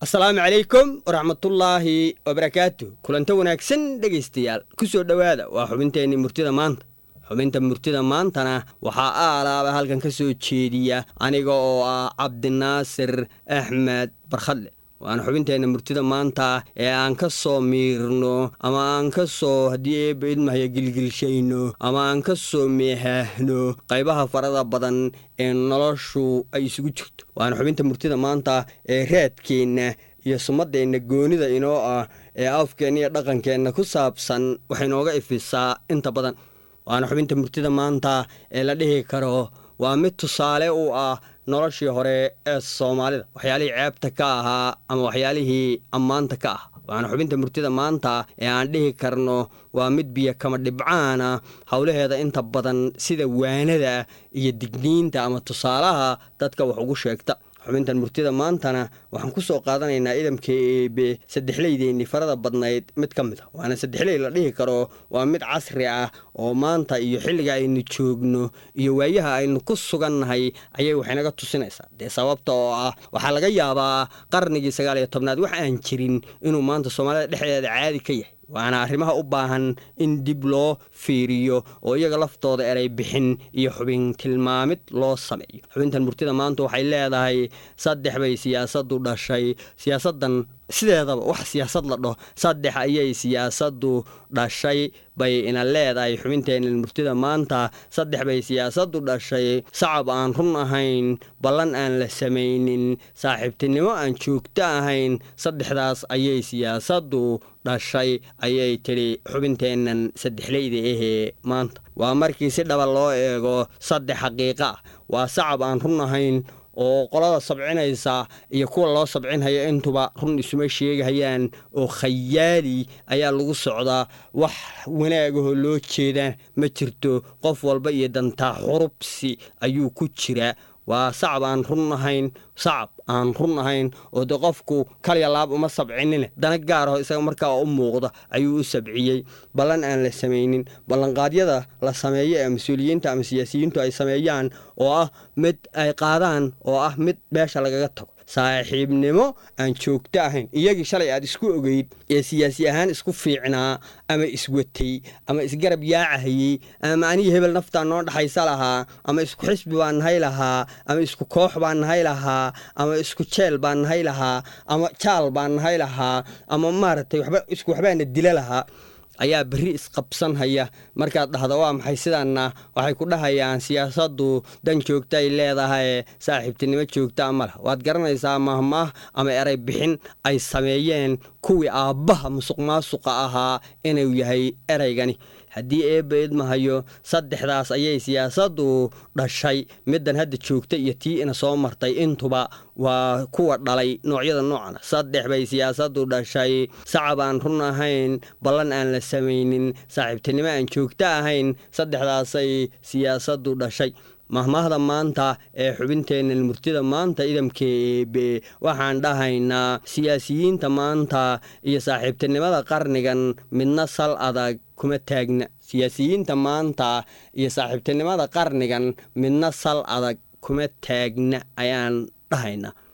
asalaamu calaykum waraxmatullaahi wabarakaatu kulanto wanaagsan dhegaystayaal ku soo dhowaada waa xubinteenni murtida maanta xubinta murtida maantana waxaa aalaaba halkan ka soo jeediya aniga oo ah cabdinaasir axmed barkhadle waana xubinteenna murtida maanta ee aan ka soo miirno ama aan ka soo haddii eebba idmahaya gilgilshayno ama aan ka soo meehaahno qaybaha farada badan ee noloshu ay isugu jirto waana xubinta murtida maanta ee raadkeenna iyo sumadeenna goonida inoo ah ee afkeenna iyo dhaqankeenna ku saabsan waxay nooga ifisaa inta badan waana xubinta murtida maanta ee la dhihi karo waa mid tusaale u ah noloshii hore ee soomaalida waxyaalihii ceebta ka ahaa ama waxyaalihii ammaanta ka ah waana xubinta murtida maanta ee aan dhihi karno waa mid biyo kama dhibcaana howlaheeda inta badan sida waanada iyo digniinta ama tusaalaha dadka wax ugu sheegta xubintan murtida maantana waxaan ku soo qaadanaynaa idamka eebe saddexleydeennii farada badnayd mid ka mid a waana saddexley la dhihi karo waa mid casri ah oo maanta iyo xilliga aynu joogno iyo waayaha aynu ku sugannahay ayay waxaynaga tusinaysaa dee sababta oo ah waxaa laga yaabaa qarnigii sagaal iyo tobnaad wax aan jirin inuu maanta soomaalida dhexdeeda caadi ka yahay waana arrimaha u baahan in dib loo fiiriyo oo iyaga laftooda eray bixin iyo xubin tilmaamid loo sameeyo xubintan murtida maanta waxay leedahay saddex bay siyaasaddu dhashay siyaasaddan sideedaba wax siyaasad la dhaho saddex ayay siyaasaddu dhashay bay ina leedahay xubinteenna murtida maanta saddex bay siyaasaddu dhashay sacab aan run ahayn ballan aan la samaynin saaxiibtinimo aan joogto ahayn saddexdaas ayay siyaasaddu dhashay ayay tidhi xubinteennan saddexleyda ahee maanta waa markii si dhaba loo eego saddex xaqiiqa ah waa sacab aan run ahayn oo qolada sabcinaysa iyo kuwa loo sabcinhaya intuba run isuma sheegahayaan oo khayaali ayaa lagu socdaa wax wanaagahoo loo jeedaan ma jirto qof walba iyo dantaa xurubsi ayuu ku jiraa waa sacab aan run ahayn sacab aan run ahayn oo de qofku kalya laab uma sabcinine dana gaaraho isaga markaa u muuqda ayuu u sabciyey ballan aan la samaynin ballanqaadyada la sameeyo ee mas-uuliyiinta ama siyaasiyiintu ay sameeyaan oo ah mid ay qaadaan oo ah mid beesha lagaga tago saaxiibnimo aan joogto ahayn iyagii shalay aad isku ogeyd ee siyaasi ahaan isku fiicnaa ama iswatay ama isgarab yaacahayey ama anigii hebel naftaa noo dhaxaysa lahaa ama isku xisbi baan nahay lahaa ama isku koox baan nahay lahaa ama isku jeel baan nahay lahaa ama jaal baan nahay lahaa ama maaragtay waba isku waxbaana dila lahaa ayaa berri isqabsanhaya markaad dhahda waa maxay sidaanna waxay ku dhahayaan siyaasaddu dan joogta ay leedahay saaxiibtinimo joogtaa ma lah waad garanaysaa mahmaah ama eray bixin ay sameeyeen kuwii aabbaha musuq maasuqa ahaa inuu yahay eraygani haddii eebba idmahayo saddexdaas ayay siyaasaddu dhashay middan hadda joogta iyo tii ina soo martay intuba waa kuwa dhalay noocyada noocana saddex bay siyaasaddu dhashay sacab aan run ahayn ballan aan la samaynin saaxiibtinimo aan joogto ahayn saddexdaasay siyaasaddu dhashay mahmaahda maanta ee xubinteenna murtida maanta idamka eebe waxaan dhahaynaa siyaasiyiinta maanta iyo saaxiibtinimada qarnigan midna sal adag kuma taagna siyaasiyiinta maanta iyo saaxiibtinimada qarnigan midna sal adag kuma taagna ayaan dhahaynaa